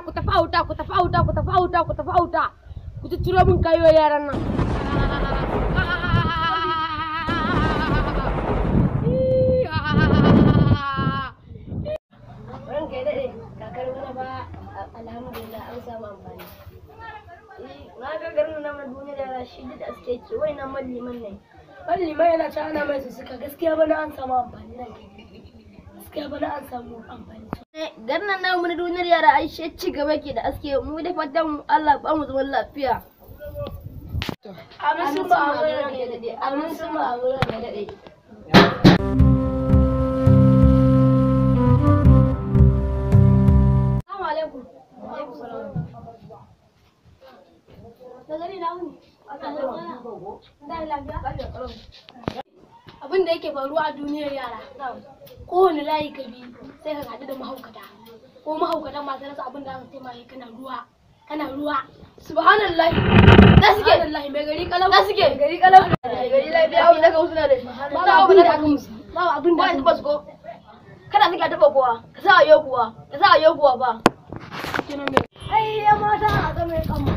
ku tafi auta ku tafi auta ku tafi auta ku tafi auta ku tutturo min kayo yaran nan ranka ya daɗe kakar wani ba alhamdulillah an samu amfani na ga garin na mana duniya da rashi da aske ke wai nan malliman ne malliman yana ta ana mai suka gaskiya bana an samu amfani nan gaskiya bana an samu amfani garin nan namu na duniyar yara ai shi ci gaba ke da aske mu da fatan Allah ba mu zaman lafiya amin sun ba amuran da dade amin sun ba amuran da dade Assalamu alaikum. Alaikum salam. Da gani na wuni. Abin da yake faruwa a duniyar yara. Kowane layi ka bi sai ka haɗu da mahaukata. Ko mahaukata masu rasa abin da aka taimaka kana ruwa. Kana ruwa. Subhanallah. Da suke. Subhanallah mai gari kalau. Da suke. Mai gari kalau. Mai gari lafiya abu daga wasu na da shi. Ba abin da aka musu. Ba abin da aka musu. ko. Kada suka taɓa kowa. Ka sa a yau kuwa. Ka sa a yau kuwa ba. Ai ya mata a zama ya kama.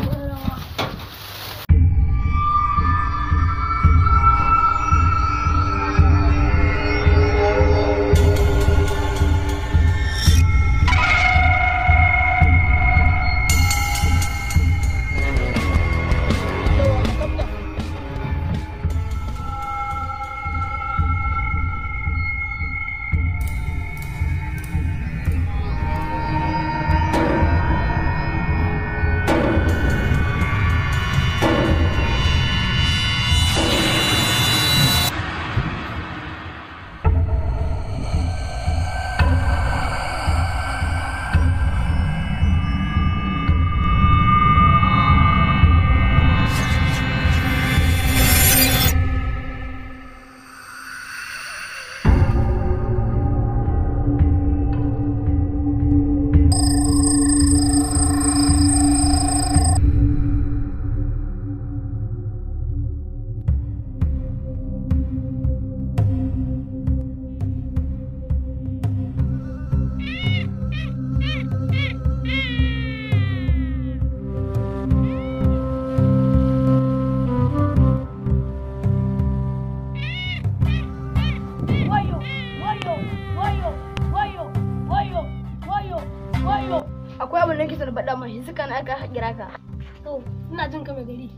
akwai abin da nake son faɗa mai suka na aka kira ka to ina jin ka mai gari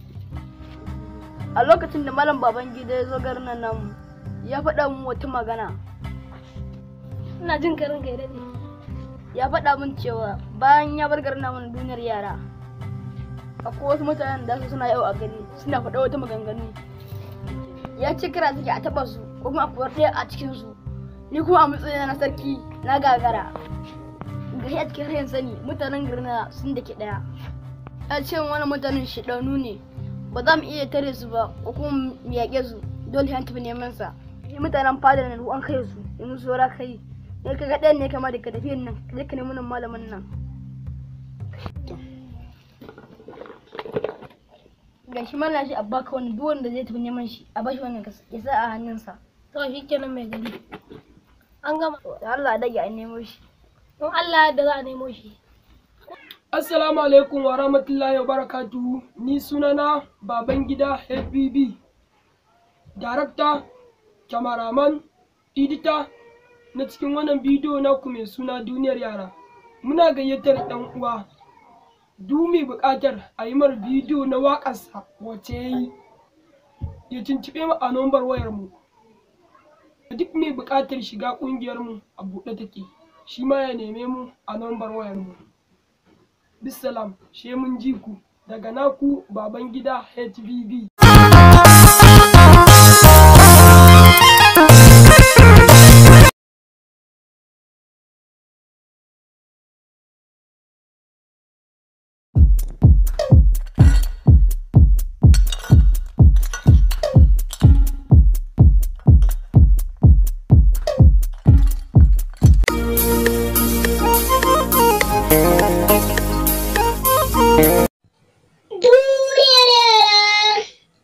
a lokacin da malam baban gida ya zo garin nan namu ya faɗa min wata magana ina jin ka ranka ya dade ya faɗa min cewa bayan ya bar garin namu na duniyar yara akwai wasu mutanen da su suna yau a gari suna faɗa wata maganganu ya ce kira suke a taɓa su ko kuma a kuwar ɗaya a cikin su ni kuma a matsayin na sarki na gagara gari a cikin rayin sani mutanen garin sun da ke daya a ce wani mutanen shidanu ne ba za mu iya tare su ba ko kuma mu yaƙe su dole an tafi neman sa ni mutanen fadar nan an kai su yanzu saura kai ne ka ga ɗayan ne kama da ka tafi nan ka je ka nemi nan malamin nan ga shi mana shi a baka wani duk wanda zai tafi neman shi a bashi wannan ya sa a hannunsa to shi kenan mai gari an gama da Allah dage a nemo shi don Allah da za a nemo shi. Assalamu alaikum wa rahmatullahi wa barakatuhu ni sunana Babangida HBB Darakta, kyamaraman, edita na cikin wannan bidiyo naku mai suna duniyar yara. Muna gayyatar ɗan uwa duk mai buƙatar a yi mar bidiyo na waƙarsa wacce ya yi ya tuntuɓe mu a nombar wayarmu. Duk mai buƙatar shiga ƙungiyarmu a buɗe take. shi ma ya neme mu a nambar wayar mu. Bisalam, she mun ji ku daga naku baban gida HBB. Duniyar yara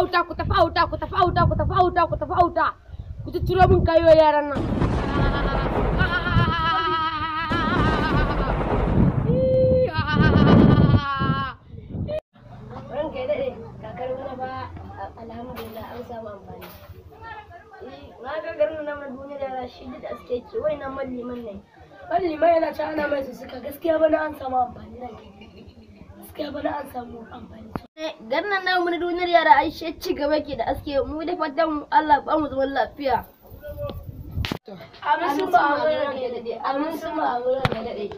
auta ku tafi auta ku tafi auta ku tafi auta ku tafi auta ku tutturo min kayo yaran nan ranka ya daɗe kakar wani ba alhamdulillah an samu amfani na ga garin nan na duniya da yara shi da aske ke wai na malliman ne malliman yana ci ana mai suka gaskiya bana an samu amfani nan gaskiya bana an samu amfani garin nan namu na duniyar yara ai shi ci gaba ke da aske mu da fatan Allah ba mu zaman lafiya amin sun ba amin amin ranka ya daɗe amin sun ba amin ranka ya daɗe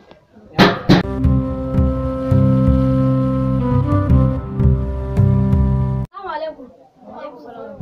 Assalamu alaikum. Alaikum salam.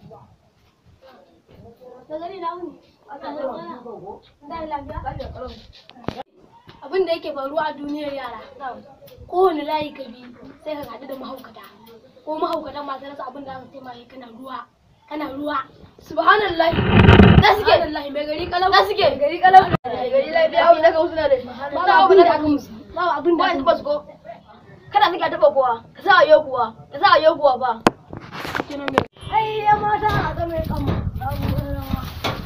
Da gani na wuni. Da lafiya. abin da yake faruwa a duniyar yara kowane layi ka bi sai ka haɗu da mahaukata ko mahaukatan masu rasa abin da aka taimaka kana ruwa kana ruwa Subhanallah. Da suke. subhanallahi mai gari kalam Da suke. Gari kalau. Gari lafiya abu da ka suna da shi. babu abin da aka musu babu abin da Ba aka ni musu bas ko. Kada suke taɓa kowa. Ka sa a yau kuwa. Ka sa a yau kuwa ba. ai ya mata a ga mai kama babu rawa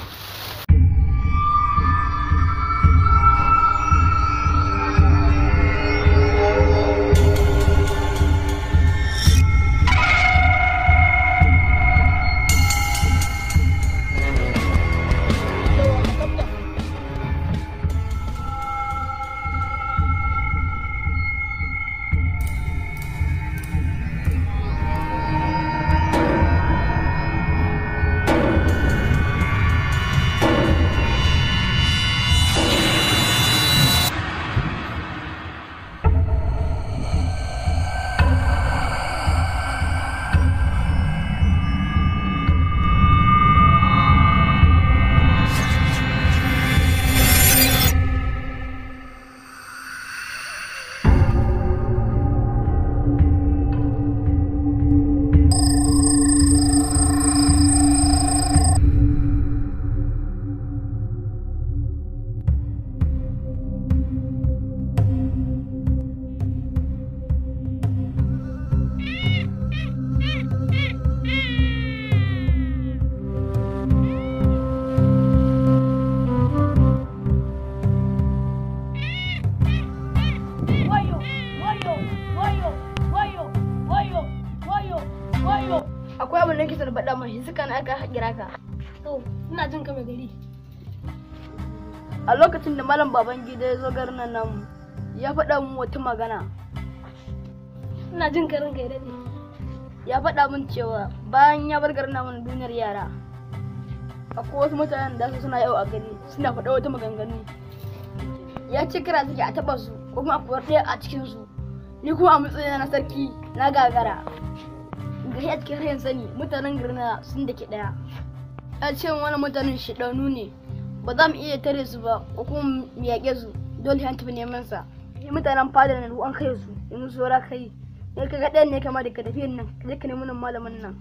Wayo, wayo, wayo, wayo, wayo, wayo, wayo. Akwai abin da kisa da faɗa mai suka na aka kira ka. to ina jin ka mai gari A lokacin da malam baban gida ya zo garin nan namu, ya faɗa min wata magana. ina jin ka ranka ya dade Ya faɗa min cewa bayan ya bar garin namu na duniyar yara, akwai wasu mutanen da su suna yau a gari suna faɗa wata maganganu. Ya ce kira suke a taɓa su ko kuma a kuwar ɗaya a cikinsu. Ni kuma a matsayin na sarki na gagara. Gari a cikin rayin sani mutanen garin na sun da ke ɗaya. Ya ce wani mutanen shiɗanu ne ba za mu iya tare su ba ko kuma mu yaƙe su dole an tafi neman sa. Ni mutanen fadar na an kai su in su saura kai. Ne ka ga ɗayan ne kama da ka tafi nan ka je ka nemi nan malamin nan.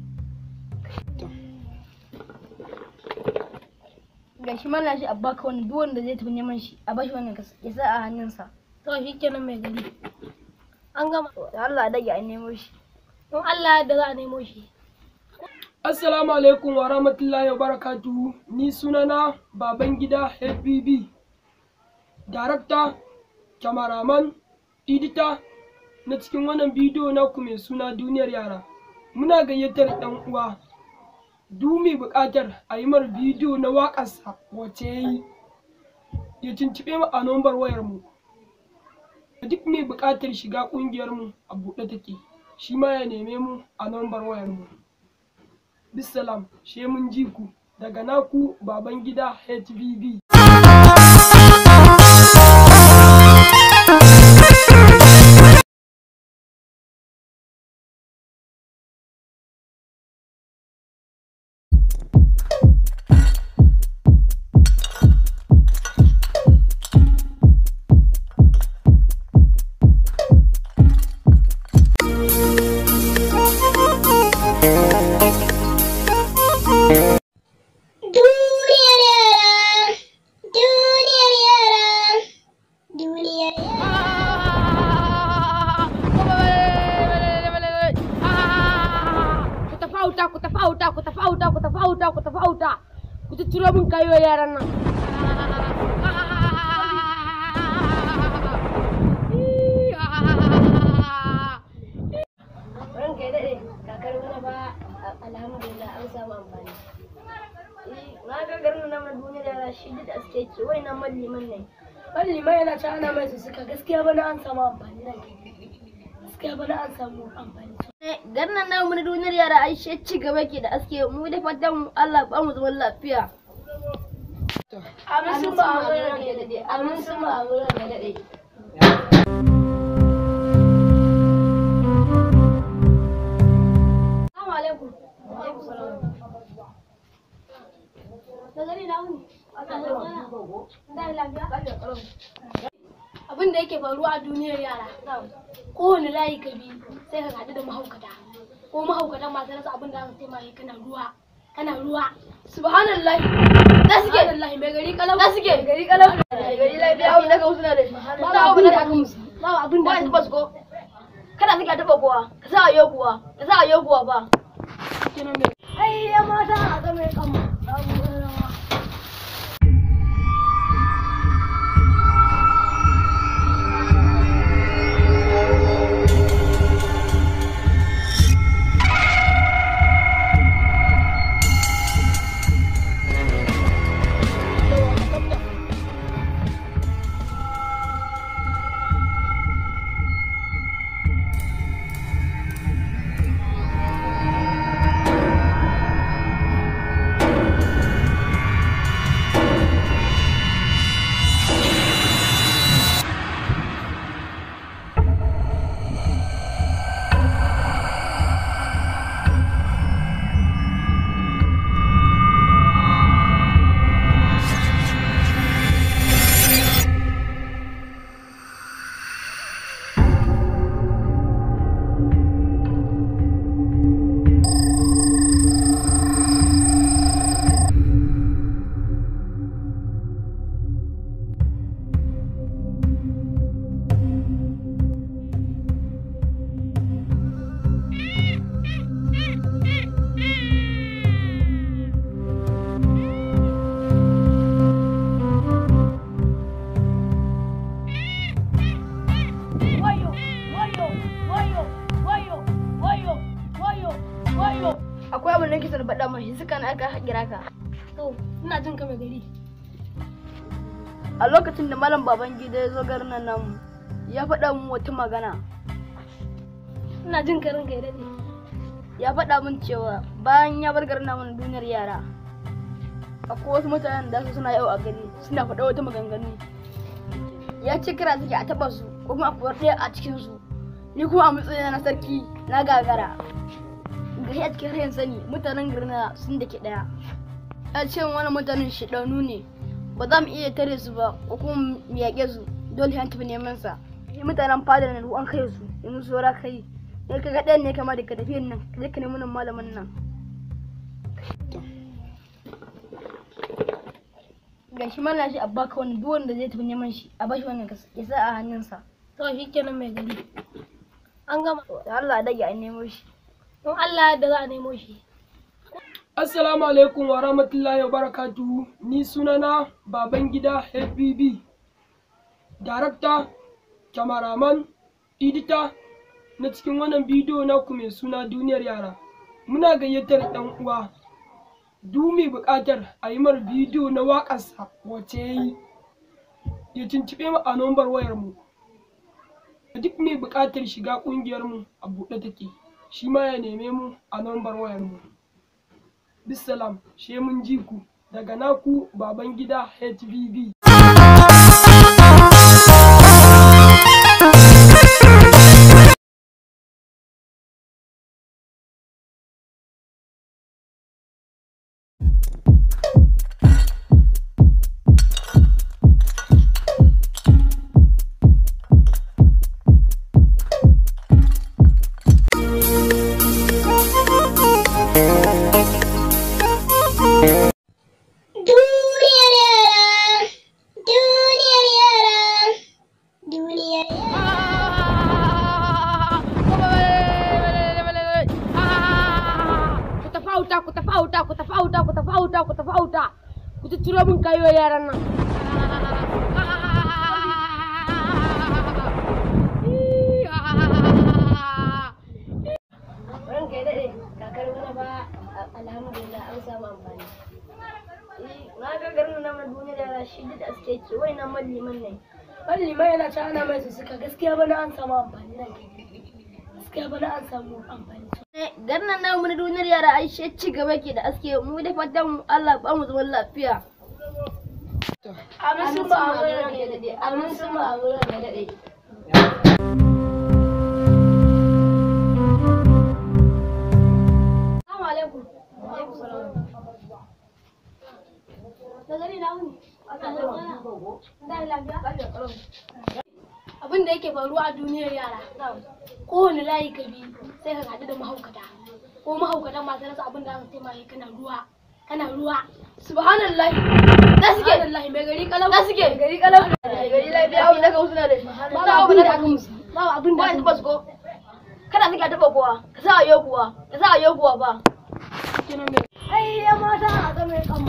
Ga shi mana shi a baka wani duk wanda zai tafi neman shi a bashi wannan kas- ya sa a hannunsa. to shi kenan mai gari an gama Da Allah dage a nemo shi. in Allah da za a nemo shi Assalamu alaikum wa rahmatullahi wa barakatuhu. Ni sunana Babangida HBB. Darakta, kyamaraman, edita na cikin wannan bidiyo naku mai suna duniyar yara. Muna gayyatar ɗan uwa. Duk mai buƙatar a yi mar bidiyo na waƙarsa wacce ya yi. Ya tuntuɓe mu a nombar wayarmu. Duk mai buƙatar shiga ƙungiyarmu a buɗe take. Shi ma ya neme mu a nombar wayarmu. bisalam she mun ji ku daga naku baban gida HBB. Duniyar yara auta ku tafi auta ku tafi auta ku tafi auta ku tafi auta ku tutturo min kayo yaran nan ranka ya daɗe kakar wani ba alhamdulillah an samu amfani na ga garin nan na duniya da yara shi da aske ke wai na malliman ne Mallimai yana ta ana mai su suka gaskiya bana an samu amfani nan gaskiya bana an samu amfani garin nan namu na duniyar yara ai shi ci gaba ke da aske mu da fatan Allah ba mu zaman lafiya amin sun ba a wurin da daɗe amin sun ba a wurin da daɗe Assalamu alaikum. Da gani na wuni. Da lafiya. Abin da yake faruwa a duniyar yara. Kowane layi ka bi sai ka haɗu da mahaukata. Ko mahaukatan masu rasa abin da aka taimaka kana ruwa. Kana ruwa. subhanallah Da suke. Subhanallah mai gari kalau. da suke gari kalau gari lafiya abin da ka musu na da shi Babu abin da aka musu. Babu abin da ba aka ni musu. bas ko kada suke taba kowa ka sa ayo kuwa ka sa ayo kuwa ba Ai ya mata a ga mai kama. Babu wani rawa. akwai abin da kisa da faɗa mai suka na aka kira ka To, ina jin ka mai gari. a lokacin da malam baban gida ya zo garin nan namu ya faɗa min wata magana Ina jin ka ranka ya daɗe. ya faɗa min cewa bayan ya bar garin namu na duniyar yara akwai wasu mutanen da su suna yau a gari suna faɗa wata maganganu ya ce kira suke a taɓa su ko kuma a kuwar ɗaya a cikin su ni kuma a matsayin na sarki na gagara ga a cikin rayin sani mutanen garin na sun da ke ɗaya ya ce wani mutanen shiɗanu ne ba za mu iya tare su ba ko kuma mu yaƙe su dole an tafi neman sa Ni mutanen fadar na ruwan kai su yanzu saura kai ne ka ga ɗayan ne kama da ka tafi nan ka je ka nemi nan malamin nan ga shi mana shi a baka wani duk wanda zai tafi neman shi a bashi wannan ka ya sa a hannunsa To, shi kenan mai gari. An gama. da Allah dage a nemo shi In Allah da za a nemo shi. Assalamu alaikum wa rahmatullahi wa barakatuhu. Ni sunana Babangida HBB. Darakta, kyamaraman, edita na cikin wannan bidiyo naku mai suna duniyar yara. Muna gayyatar ɗan uwa. Du mai buƙatar a yi mar bidiyo na waƙarsa wacce ya yi. Ya tuntuɓe mu a nombar wayarmu. Duk mai buƙatar shiga ƙungiyarmu a buɗe take. Shi ma ya neme mu a nombar wayarmu. bisalam she mun ji ku daga naku baban gida hbb Duniyar yara auta ku tafi auta ku tafi auta ku tafi auta ku tafi auta ku tutturo min kayo yaran nan ranka ya daɗe kakar wani ba alhamdulillah an samu amfani na ga garin na mai duniya da shi da aske ce wai na malliman ne malliman yana ci ana mai suka gaskiya bana an samu amfani nan gaskiya bana an samu amfani garin nan namu na duniyar yara ai shi ci gaba ke da aske mu da fatan Allah ba mu zaman lafiya amin sun ba amin ranka ya daɗe amin sun ba amin ranka ya daɗe Assalamu alaikum. Da gani na wuni. Da lafiya. Abin da yake faruwa a duniyar yara. Kowane layi ka bi sai ka haɗu da mahaukata. Ko mahaukatan masu rasa abin da aka taimaka kana ruwa. Kana ruwa. subhanallah Da suke. Subhanallahi mai gari kalau. da suke gari kalau gari lafiya abu da ka suna da shi Babu abin da aka musu. Babu abin da ba aka ni musu. bas ko kada suka taba kowa ka sa yau kuwa ka sa yau kuwa ba Ai ya mata a ga mai kama.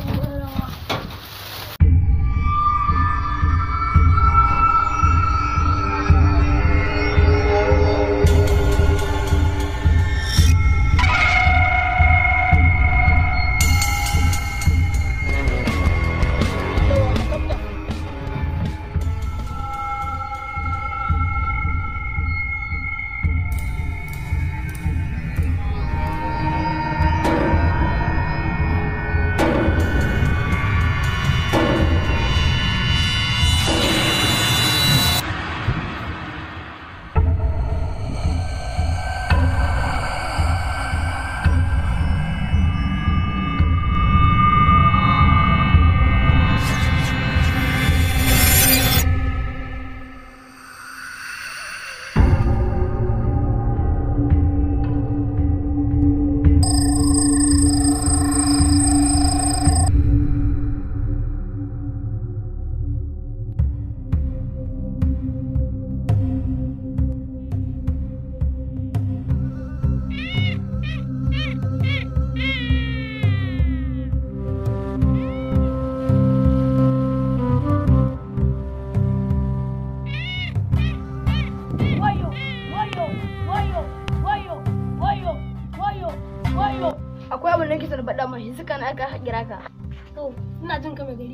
Wayo, wayo, wayo, wayo, wayo, wayo, wayo. akwai abin da nake son faɗa mai suka na aka kira ka To, ina jin ka mai gari.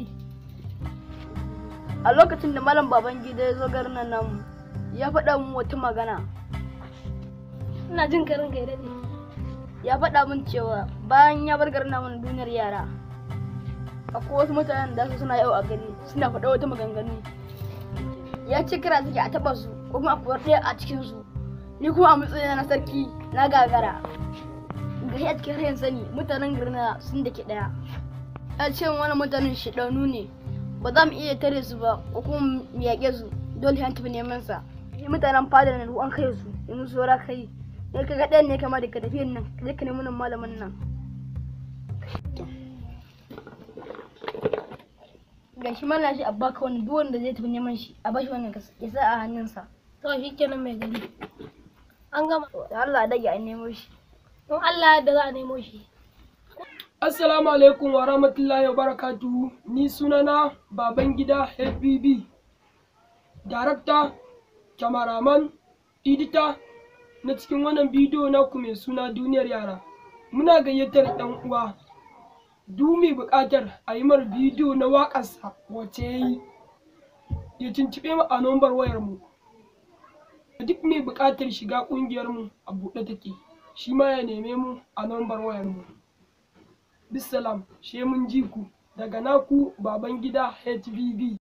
a lokacin da malam baban gida ya zo garin nan namu ya faɗa min wata magana Ina jin ka ranka ya daɗe. ya faɗa min cewa bayan ya bar garin namu na duniyar yara akwai wasu mutanen da su suna yau a gari suna faɗa wata maganganu ya ce kira suke a taɓa su ko kuma a kuwar ɗaya a cikin su ni kuma a matsayin na sarki na gagara ga a cikin rayin sani mutanen garin na sun da ke ɗaya a ce wani mutanen shiɗanu ne ba za mu iya tare su ba ko kuma mu yaƙe su dole an tafi neman sa Ni mutanen fadar nan an kai su yanzu saura kai ne ka ga ɗayan ne kama da ka tafi nan ka je ka nemi nan malamin nan ga shi mana shi a baka wani duk wanda zai tafi neman shi a bashi wannan kas- ya sa a hannunsa To, shi kenan mai gari. An gama. da Allah a dage a nemo shi Don Allah da za a nemo shi. Assalamu alaikum wa rahmatullahi wa barakatuhu. Ni sunana Babangida FBB. Darakta, kyamaraman, edita na cikin wannan bidiyo naku mai suna duniyar yara. Muna gayyatar ɗan uwa. Du mai buƙatar a yi mar bidiyo na waƙarsa wacce ya yi. Ya tuntuɓe mu a nombar wayarmu. Duk mai buƙatar shiga ƙungiyarmu a buɗe take. Shi ma ya neme mu a nombar wayarmu. bisalam she mun ji ku daga naku baban gida HBB.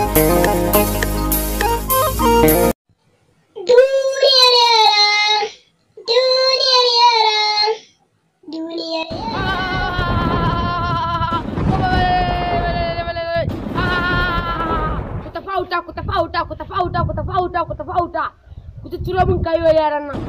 Duniyar yara. auta ku tafi auta ku tafi auta ku tafi auta ku tafi auta ku tutturo min kayo yaran nan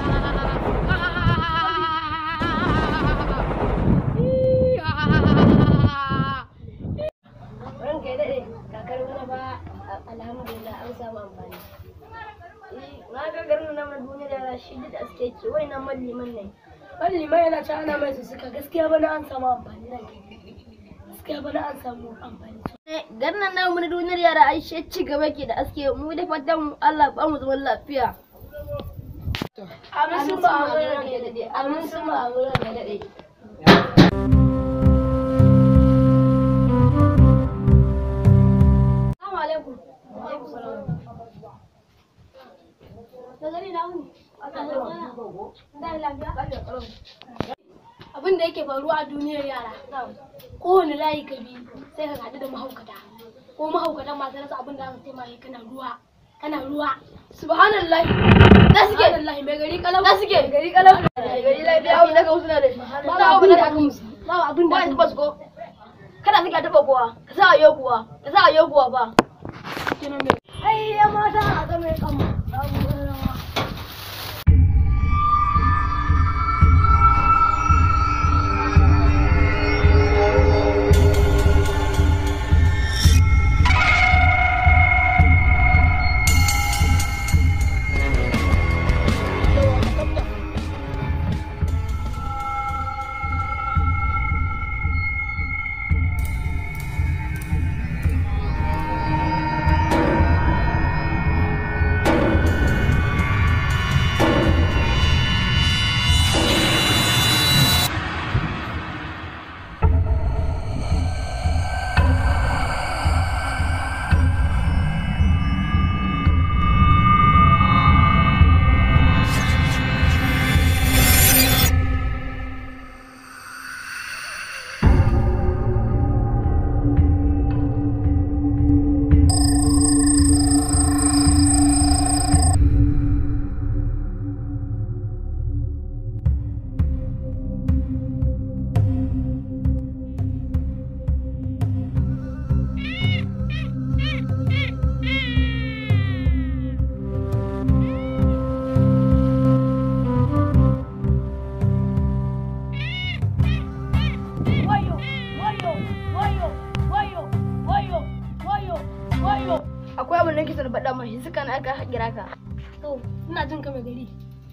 ranka ya daɗe kakar wani ba alhamdulillah an samu amfani na ga garin nan na duniya da yara shi da aske ke wai nan malliman ne malliman yana ci ana mai suka gaskiya bana an samu amfani nan gaskiya bana an samu amfani garin nan namu na duniyar yara ai shi ci gaba ke da aske mu da fatan Allah ba mu zaman lafiya amin sun ba amin ranka ya daɗe amin sun ba amin ranka ya daɗe Assalamu alaikum. Alaikum salam. Da gani na wuni. Da lafiya. Abin da yake faruwa a duniyar yara. Kowane layi ka bi sai ka haɗu da mahaukata. Ko mahaukata masu rasa abin da aka ce mai kana ruwa. Kana ruwa. subhanallahi Da suke. Subhanallahi mai gari kalau. da suke gari kalam gari lafiya abu daga wasu na da shi Babu abin da aka musu. Babu abin da ba aka ni musu. ba su ko kada suka taba kowa ka sa a yau kuwa ka sa a yau kuwa ba Ai ya mata a zama ya kama. Wayo, wayo, wayo, wayo, wayo, wayo, wayo. akwai abin da nake son faɗa mai suka na aka kira ka To, ina jin ka mai gari.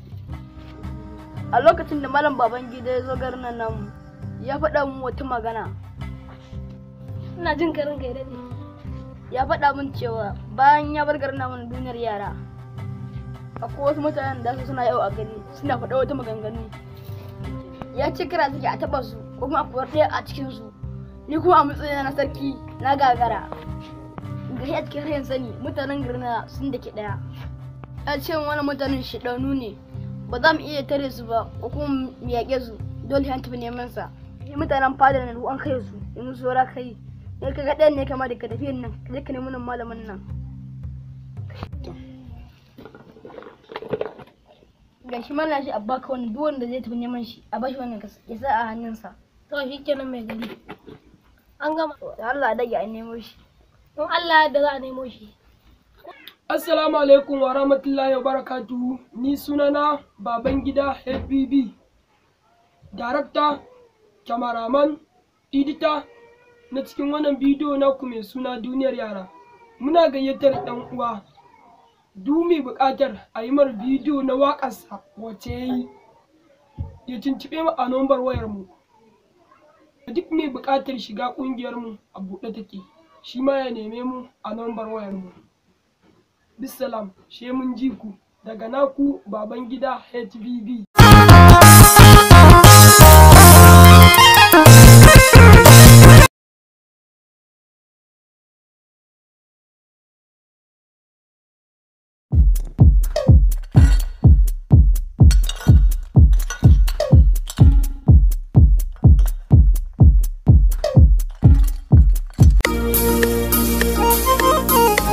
a lokacin da malam baban gida ya zo garin nan namu ya faɗa min wata magana Ina jin ka ranka ya daɗe. ya faɗa min cewa bayan ya bar garin namu na duniyar yara akwai wasu mutanen da su suna yau a gari suna faɗa wata maganganu ya ce kira suke a taɓa su ko kuma a kuwar ɗaya a cikin su ni kuma a matsayin na sarki na gagara gari a cikin rayin sani mutanen garin na sun da ke ɗaya ya ce wani mutanen shiɗanu ne ba za mu iya tare su ba ko kuma mu yaƙe su dole an tafi neman sa ni mutanen fadar nan an kai su yanzu saura kai ne ka ga ɗayan ne kama da ka tafi nan ka je ka nemi nan malamin nan ga shi mana shi a baka wani duk wanda zai tafi neman shi a bashi wannan kas- ya sa a hannunsa To, shi kenan mai gari. An gama. da Allah a dage a nemo shi Don Allah da za a nemo shi. Assalamu alaikum wa rahmatullahi wa barakatuhu. Ni sunana Babangida FBB. Darakta, kyamaraman, edita na cikin wannan bidiyo naku mai suna duniyar yara. Muna gayyatar ɗan uwa. Du mai buƙatar a yi mar bidiyo na waƙarsa wacce ya yi. Ya tuntuɓe mu a nombar wayarmu. Duk mai buƙatar shiga ƙungiyarmu a buɗe take. Shi ma ya neme mu a nombar wayarmu. bisalam she mun ji ku daga naku baban gida HBB.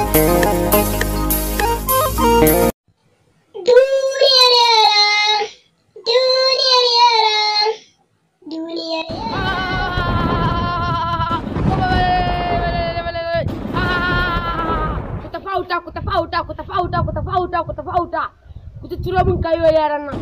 Duniyar yara auta ku tafi auta ku tafi auta ku tafi auta ku tafi auta ku tutturo min kayo yaran nan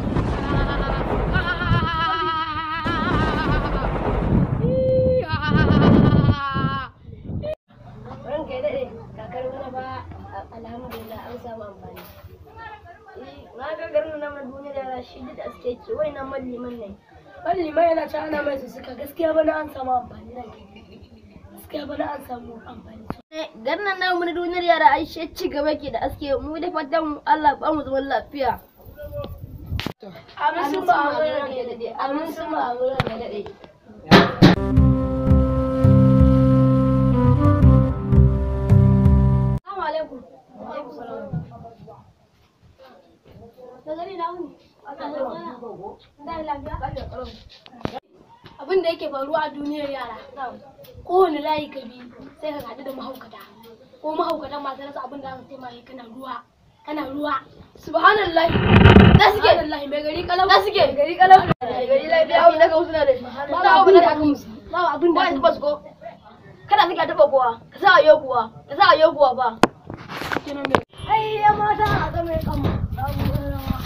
ranka ya daɗe kakar wani ba alhamdulillah an samu amfani na ga garin nan na duniya da yara shi da aske ke wai na malliman ne Malliman yana ta ana mai su suka gaskiya bana an samu amfani nan gaskiya bana an samu amfani garin nan namu na duniyar yara ai shi ci gaba ke da aske mu da fatan Allah ba mu zaman lafiya amin sun ba a wurin ya daɗe amin sun ba a wurin ya daɗe Assalamu alaikum. Da gani na wuni. Da lafiya. Abin da yake faruwa a duniyar yara. Kowane layi ka bi sai ka haɗu da mahaukata. Ko mahaukatan masu rasa abin da aka taimaka kana ruwa. Kana ruwa. subhanallah Da suke. Allah mai gari kalau. da suke gari kalau gari lafiya abu da ka musu na da Babu abin da aka musu. Babu abin da ba aka ni musu. bas ko kada suke taba kowa ka sa ayo kuwa ka sa ayo kuwa ba Ai ya mata a ga mai kama. Babu wani rawa.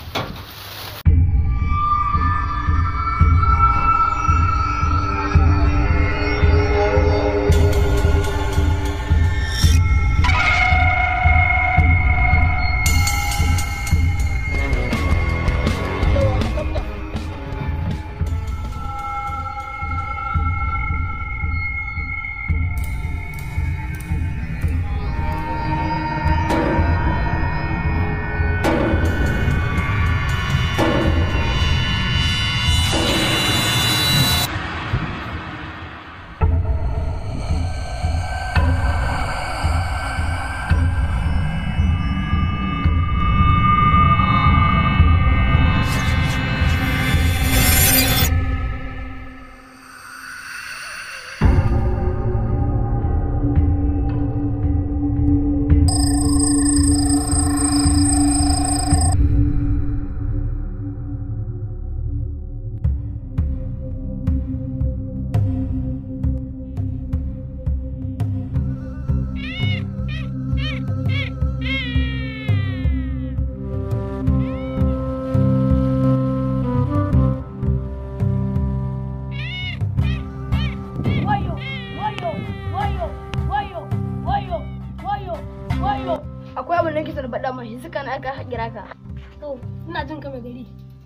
Wayo, wayo, wayo, wayo, wayo, wayo, wayo. akwai abin da kisa da faɗa mai suka na aka kira ka To, ina jin ka mai gari.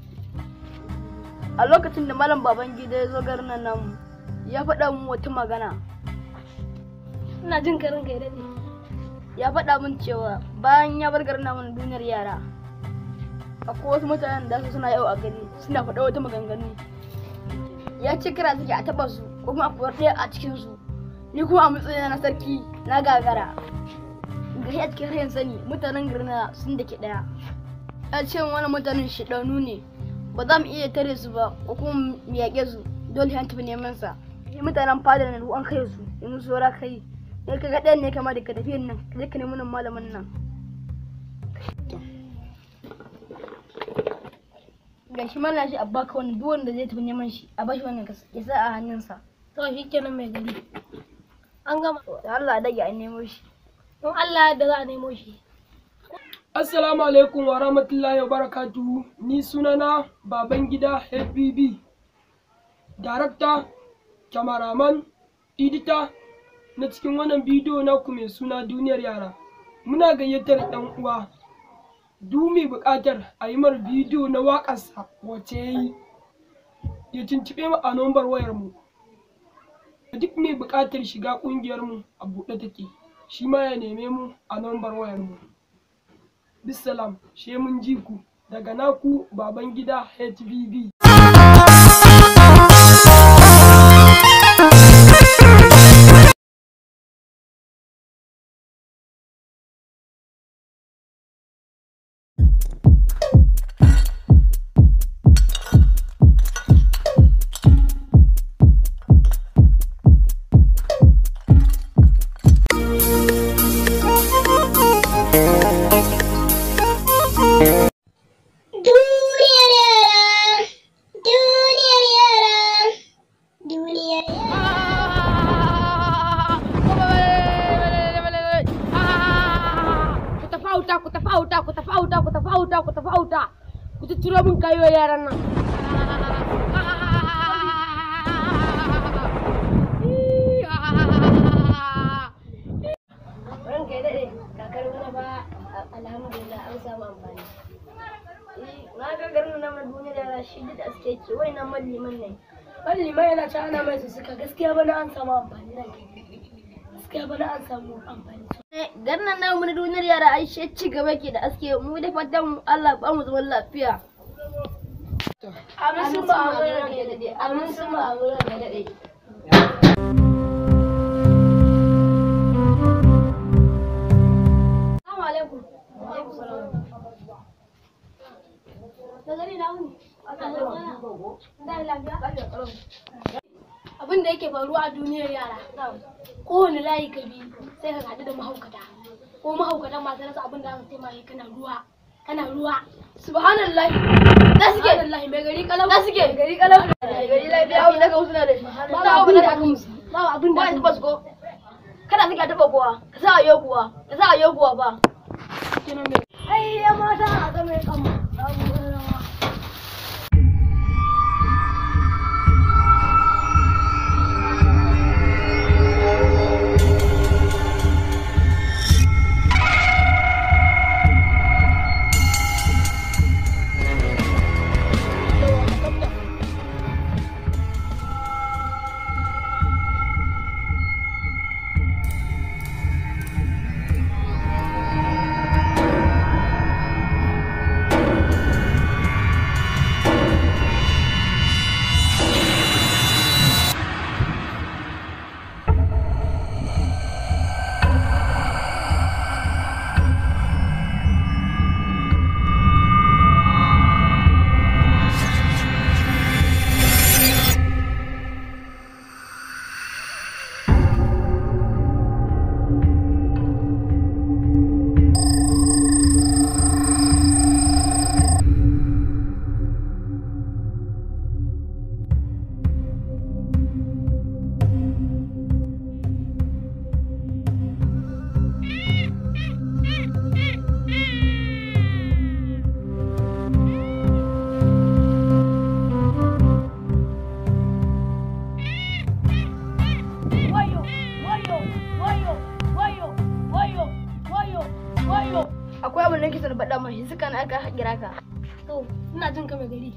a lokacin da malam baban gida ya zo garin nan namu ya faɗa min wata magana Ina jin ka ranka ya daɗe. ya faɗa min cewa bayan ya bar garin namu na duniyar yara akwai wasu mutanen da su suna yau a gari suna faɗa wata maganganu ya ce kira suke a taɓa su ko kuma a kuwar ɗaya a cikin su ni kuma a matsayin na sarki na gagara gari a cikin rayin sani mutanen garin na sun da ke ɗaya ya ce wani mutanen shiɗanu ne ba za mu iya tare su ba ko kuma mu yaƙe su dole an tafi neman sa ni mutanen fadar na an kai su yanzu saura kai ne ka ga ɗayan ne kama da ka tafi nan ka je ka nemi nan malamin nan ga shi mana shi a baka wani duk wanda zai tafi neman shi a bashi wannan kas- ya sa a hannunsa To, shi kenan mai gari. An gama. da Allah dage a nemo shi In Allah da za a nemo shi. Assalamu alaikum wa rahmatullahi wa barakatuhu. Ni sunana Babangida HBB. Darakta, kyamaraman, edita na cikin wannan bidiyo naku mai suna duniyar yara. Muna gayyatar ɗan uwa. Du mai buƙatar a yi mar bidiyo na waƙarsa wacce ya yi. Ya tuntuɓe mu a nombar wayarmu. Duk mai buƙatar shiga ƙungiyarmu a buɗe take. Shi ma ya neme mu a nombar wayarmu. bisalam she mun ji ku daga naku baban gida HBB. Duniyar yara auta ku tafi auta ku tafi auta ku tafi auta ku tutturo min kayo yaran nan ranka ya daɗe kakar wani ba alhamdulillah an samu amfani na ga garin na mai duniya da shi da aske ke wai na malliman ne malliman yana ta ana mai suka gaskiya bana an samu amfani nan gaskiya bana an samu amfani garin nan namu na duniyar yara ai shi ci gaba ke da aske mu da fatan Allah ba mu zaman lafiya amin sun ba amin ranka ya daɗe amin sun ba amin ranka ya daɗe Assalamu alaikum. Da gani na wuni. Da lafiya. Abin da yake faruwa a duniyar yara. Kowane layi ka bi sai ka haɗu da mahaukata. Ko mahaukatan masu rasa abin da aka taimaka kana ruwa. Kana ruwa. subhanallah da suke Subhanallahi mai gari kalau. da suke gari kalau gari lafiya abin da ka suna da shi Babu abin da aka musu. Babu abin da ba aka ni musu. basko kada suke taba kowa ka sa ayo kuwa ka sa ayo kuwa ba Ai ya mata a ga mai kama. akwai abin da nake son faɗa mai suka na aka kira ka To, ina jin ka mai gari.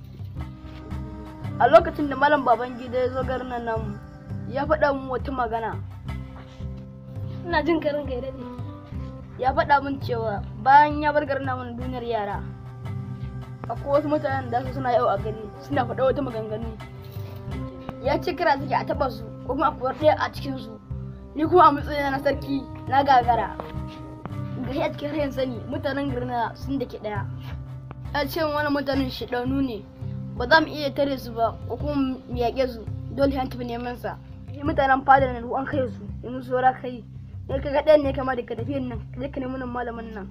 a lokacin da malam baban gida ya zo garin nan namu ya faɗa min wata magana Ina jin ka ranka ya daɗe. ya faɗa min cewa bayan ya bar garin namu na duniyar yara akwai wasu mutanen da su suna yau a gari suna faɗa wata maganganu ya ce kira suke a taɓa su ko kuma akwai ɗaya a cikin su ni kuma a matsayin na sarki na gagara gari a cikin rayin sani mutanen garin na sun da ke ɗaya ya ce wani mutanen shiɗanu ne ba za mu iya tare su ba ko kuma mu yaƙe su dole an tafi neman sa mutanen fadar nan an kai su yanzu saura kai ne ka ga ɗayan ne kama da ka tafi nan ka je ka nemi nan malamin nan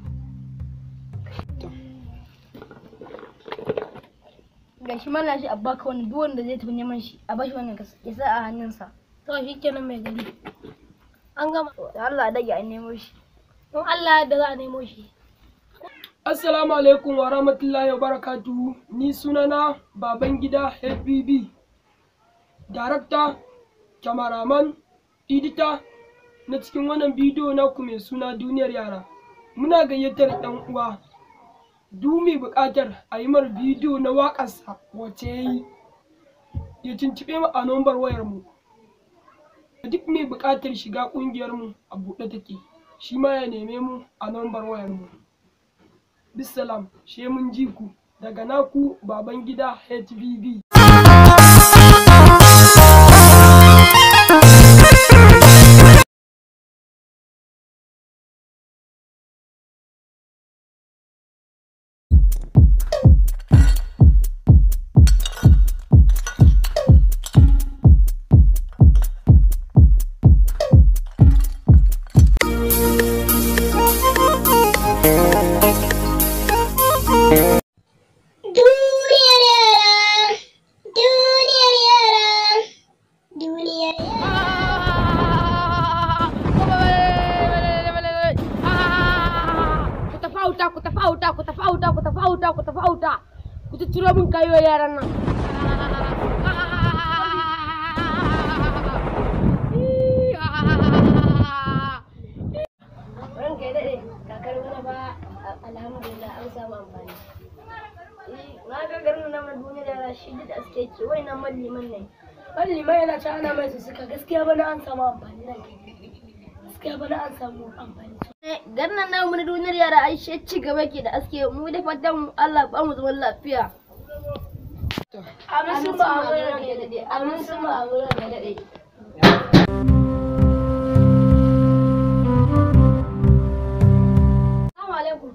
ga shi mana shi a baka wani duk wanda zai tafi neman shi a bashi wannan ka ya sa a hannunsa To, shi kenan mai gari. An gama. da Allah a dage a nemo shi In Allah da za a nemo shi. Assalamu alaikum wa rahmatullahi wa barakatuhu. Ni sunana Babangida HBB. Darakta, kyamaraman, edita na cikin wannan bidiyo naku mai suna duniyar yara. Muna gayyatar ɗan uwa. Du mai buƙatar a yi mar bidiyo na waƙarsa wacce ya yi. Ya tuntuɓe mu a nombar wayarmu. Duk mai buƙatar shiga ƙungiyarmu a buɗe take. Shi ma ya neme mu a nombar wayarmu. bisalam she mun ji ku daga naku baban gida hbb Duniyar yara auta ku tafi auta ku tutturo min kayo yaran nan ranka ya daɗe kakar wani ba alhamdulillah an samu amfani na ga garin nan na duniya da rashi da aske ke wai nan malliman ne malliman yana ta ana mai suka gaskiya bana an samu amfani nan gaskiya bana an samu amfani garin nan namu na duniyar yara ai shi ci gaba ke da aske mu da fatan Allah ba mu zaman lafiya amin sun ba amin ranka ya daɗe amin sun ba amin ranka ya daɗe Assalamu alaikum.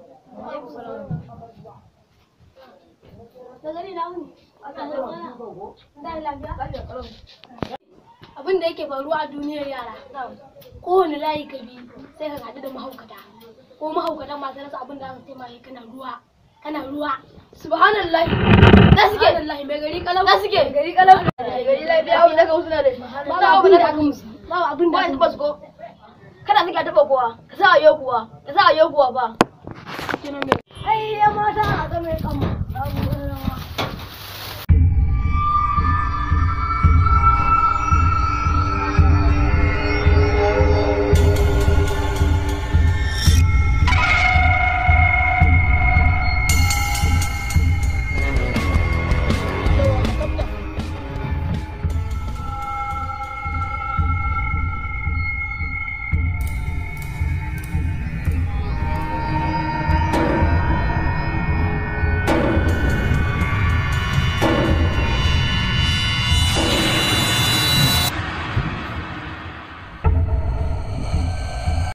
Da gani na wuni. Da lafiya. Abin da yake faruwa a duniyar yara. Kowane layi ka bi sai ka haɗu da mahaukata. Ko mahaukata masu rasa abin da aka taimaka kana ruwa. Kana ruwa. subhanallah Da suke. Subhanallah mai gari kalau. da suke gari kalau gari lafiya abu daga wasu na da shi Babu abin da aka musu. Babu abin da ba aka su musu. ba su ko kada suka taba kowa ka sa a yau kuwa ka sa a yau kuwa ba Ai ya mata a zama ya kama.